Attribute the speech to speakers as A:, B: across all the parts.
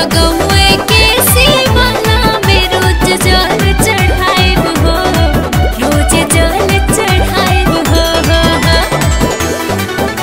A: गौए के शिवाला में रोज जल चढ़ाइब हो रोज जल चढ़ाइब हो हो हो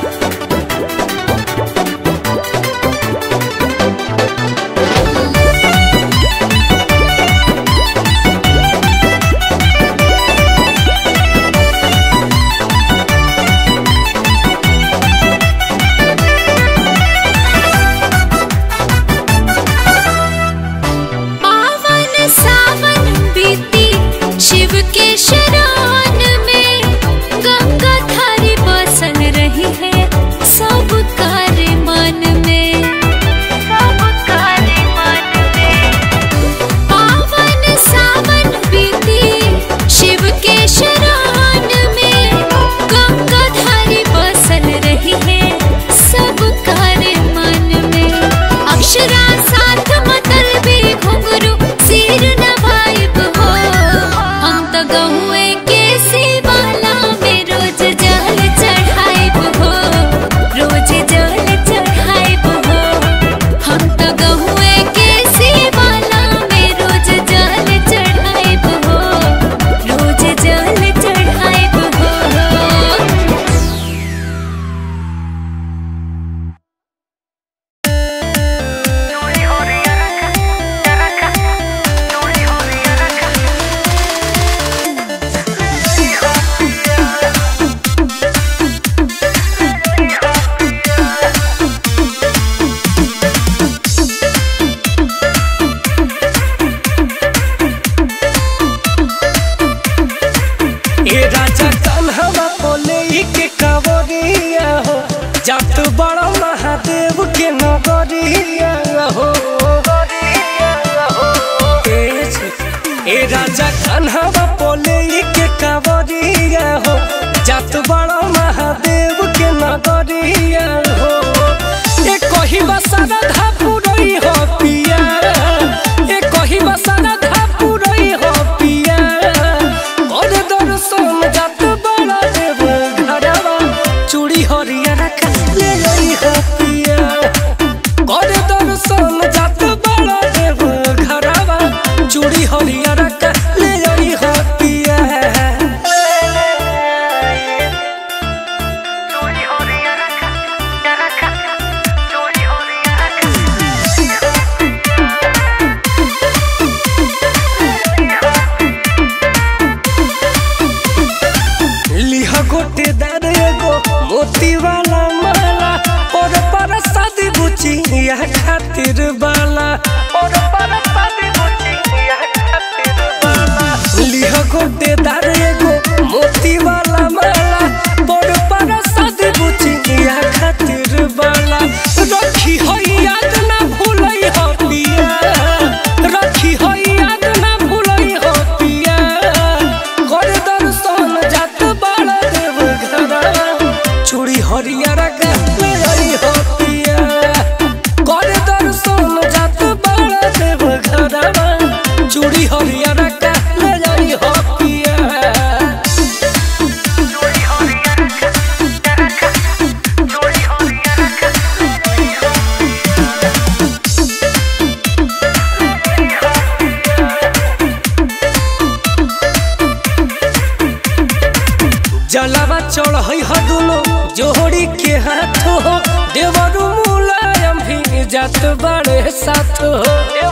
A: पावन सावन बीती शिव के शरण में गंगा धारी बसल रही है सब कार्य मन में सब कार्य मन में पावन सावन बीती शिव के शरण में गंगा धारी बसल रही है सब कार्य मन में अक्षरा साथ मतल भी घुंघरू सिर नवाइब हो हम तो गहुए के शिवाला में रोज जल चढ़ाइब हो रोज जल चढ़ाइब हो हम तो गहुए के शिवाला में रोज जल चढ़ाइब हो रोज जल चढ़ाइब हो
B: ए राजा कन्हवा बोले के कवरिया हो जात बड़ा महादेव के नगरिया हो ए जी, ए राजा कन्हवा बोले के कवरिया हो जात बड़ा महादेव के नगरिया हो ए कही बसारा धापुरई हो पिया ए कही बसारा धापुरई हो पिया और दर्शन जात बड़ा देव घरवा चूड़ी हरियर ले लई हो पिया और दर्शन जात बड़ा देव घरवा चूड़ी हरियर ले लई हो पिया लिह गोटे दार एगो मोती वाला माला और पर शादी बुची यह खातिर बाला और पर शादी बुची यह खातिर बाला लिह गोटे दार एगो मोती वाला माला और पर शादी बुची यह खातिर बाला रखी हो याद ना भूलई हो पिया रखी हो याद ना भूलई हो पिया कर दर्शन जात बड़ा देव घरा चूड़ी हरियर ले आई हो पिया कर दर्शन जात बड़ा देव घरा चूड़ी हरियर ले आई हो पिया जलावा चढ़ई ह दुनो जोड़ी के हाथ हो देवरु मुलायम भी जात बड़े साथ हो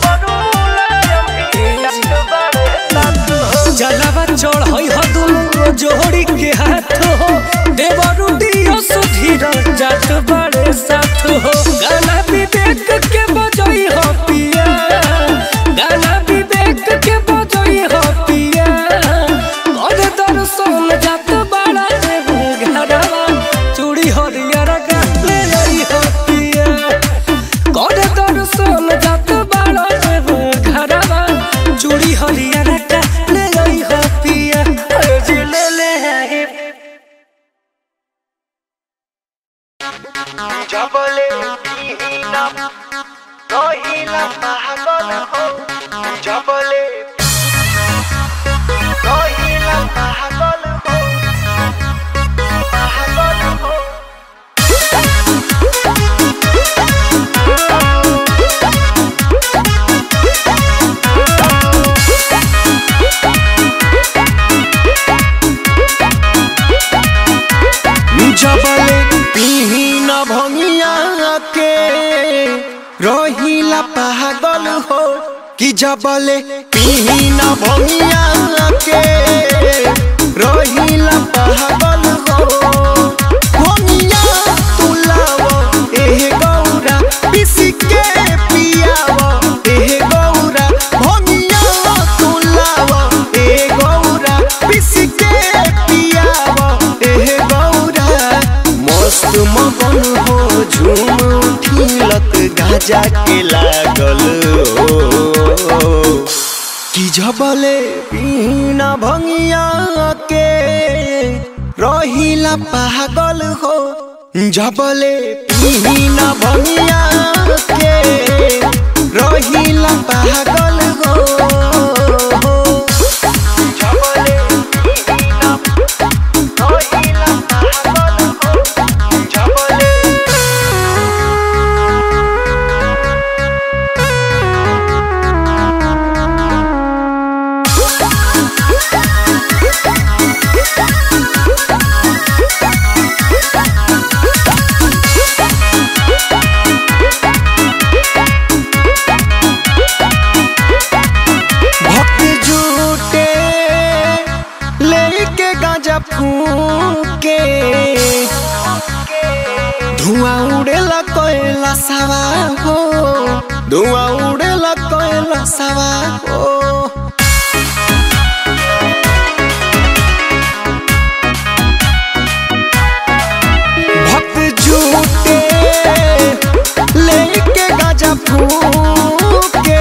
B: जलावा चढ़ई ह दुनो जोड़ी के हाथ हो देवरु दियो सुधीर जात बड़े साथ हो गाना विवेक के बजई हो पिया गाना विवेक के बजई हो पिया और दर्शन जात बड़ा देव घरवा चूड़ी हरियर ले आई हो पिया कर दर्शन जात बड़ा देव घरवा चूड़ी हरियर ले आई हो पिया अरे जी ले ले आई
C: जबले पिहिना रहिला पागल हो जबले रहिला पागल हो पागल हो
A: Thank
C: रहिला पागल हो कि जबले पीना भंगिया के रहिला पागल हो भंगिया तू लावो एहे गौरा पिसी के पियावो एहे गौरा भंगिया तू लावो एहे गौरा पिसी के पियावो एहे गौरा मस्त मगन हो झूम उठिलत गाजा के लागल हो कि जबले पीना भंगिया के रहिला पागल हो जबले पीना भंगिया के रहिला पागल हो जबले पीना रहिला पागल हो जबले भक्त झूठे लेके गांजा फूके धुआं उड़ेला कोयला सवा हो धुआं उड़ेला कोयला सवा हो भक्त झूठे लेके गांजा फूके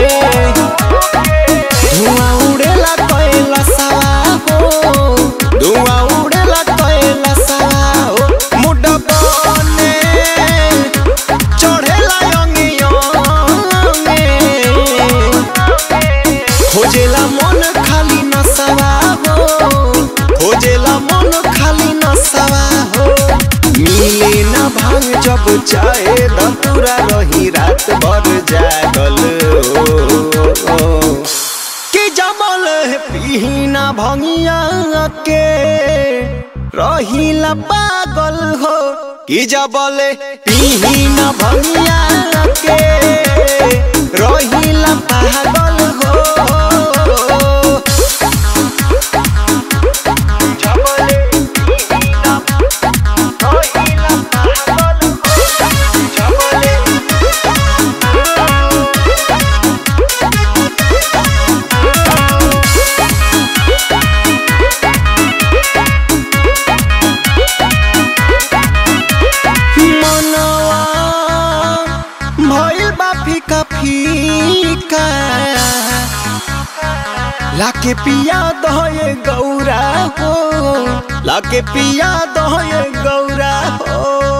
C: धुआं उड़ेला कोयला सवा हो धुआं उड़ेला कोयला सवा हो मुड बने चढ़ेला अंगे अंगे खोजेला मन खाली नसवा हो खोजेला मन खाली नसवा हो मिले न भांग जब चाहे धतुरा रही रात भर जागल हो कि जमल पीना भंगिया के रहिला पागल हो कि जबल पीना भंगिया के रहिला पागल हो जबले पीना रहिला पागल हो जबले मनवा भइल बा फीका फीका लाके पिया दहे गौरा हो लाके पिया दहे गौरा हो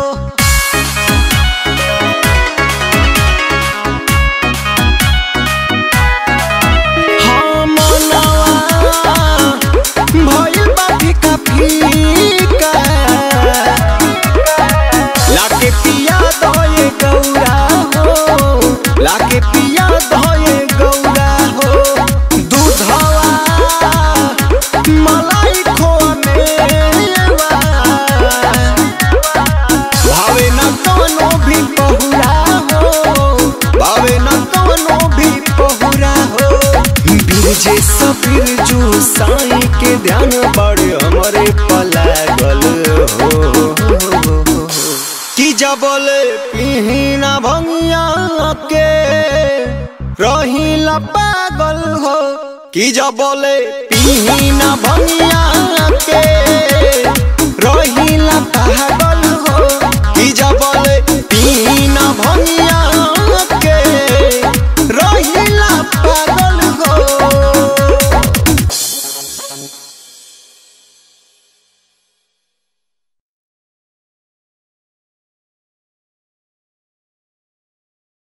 C: हाँ मनवा भइल बा फीका फीका लाके पिया दये गौरा हो लाके पिया दये गौरा हो दूधवा मलाई खोआ मेवा भावे न कोनो भी पहुरा हो भावे न कोनो भी पहुरा हो बिरजे सफिर जो साई के ध्यान बड़े हमरे पलागल हो कि जबल पीना भंगिया के रहिला पागल हो कि जबल पीना भंगिया के